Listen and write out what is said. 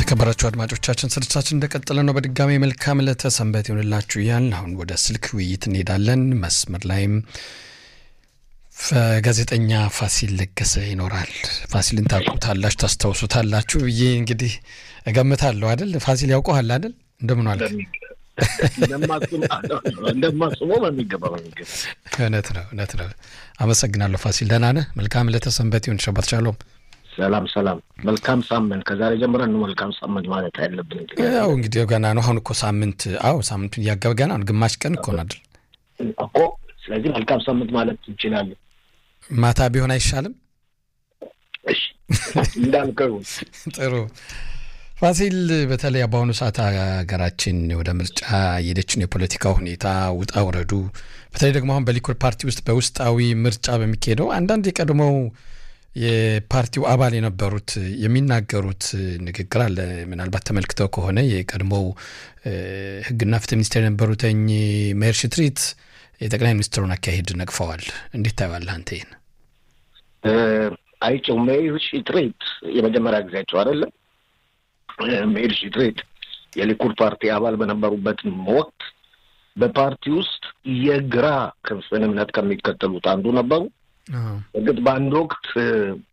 የተከበራችሁ አድማጮቻችን ስርጭታችን እንደቀጠለ ነው። በድጋሚ መልካም ዕለተ ሰንበት ይሆንላችሁ እያልን አሁን ወደ ስልክ ውይይት እንሄዳለን። መስመር ላይም ጋዜጠኛ ፋሲል ለገሰ ይኖራል። ፋሲልን ታውቁታላችሁ፣ ታስታውሱታላችሁ ብዬ እንግዲህ እገምታለሁ አይደል? ፋሲል ያውቀሃል አይደል? እንደምን ዋልክ? እንደማስበው በሚገባ በሚገባ እውነት ነው እውነት ነው። አመሰግናለሁ ፋሲል። ደህና ነህ? መልካም ዕለተ ሰንበት ይሁን። ሸባት ሻሎም። ሰላም ሰላም። መልካም ሳምንት። ከዛሬ ጀምረን ነው መልካም ሳምንት ማለት ያለብን። ያው እንግዲህ ገና ነው። አሁን እኮ ሳምንት አዎ፣ ሳምንቱን እያገበ ገና ነው። ግማሽ ቀን እኮ ነው አይደል እኮ። ስለዚህ መልካም ሳምንት ማለት እንችላለን። ማታ ቢሆን አይሻልም? እሺ እንዳልከው ጥሩ ፋሲል፣ በተለይ በአሁኑ ሰዓት ሀገራችን ወደ ምርጫ የሄደችን የፖለቲካ ሁኔታ ውጣ ውረዱ፣ በተለይ ደግሞ አሁን በሊኩድ ፓርቲ ውስጥ በውስጣዊ ምርጫ በሚካሄደው አንዳንድ የቀድሞው የፓርቲው አባል የነበሩት የሚናገሩት ንግግር አለ። ምናልባት ተመልክተው ከሆነ የቀድሞው ሕግና ፍትህ ሚኒስቴር የነበሩትኝ ሜር ሽትሪት የጠቅላይ ሚኒስትሩን አካሄድ ነቅፈዋል። እንዴት ታየዋለህ አንተ ይህን? አይቼው ሜር ሽትሪት የመጀመሪያ ጊዜያቸው አይደለም። ሜር ሽትሪት የሊኩድ ፓርቲ አባል በነበሩበት ወቅት በፓርቲ ውስጥ የግራ ክንፍን እምነት ከሚከተሉት አንዱ ነበሩ። እርግጥ በአንድ ወቅት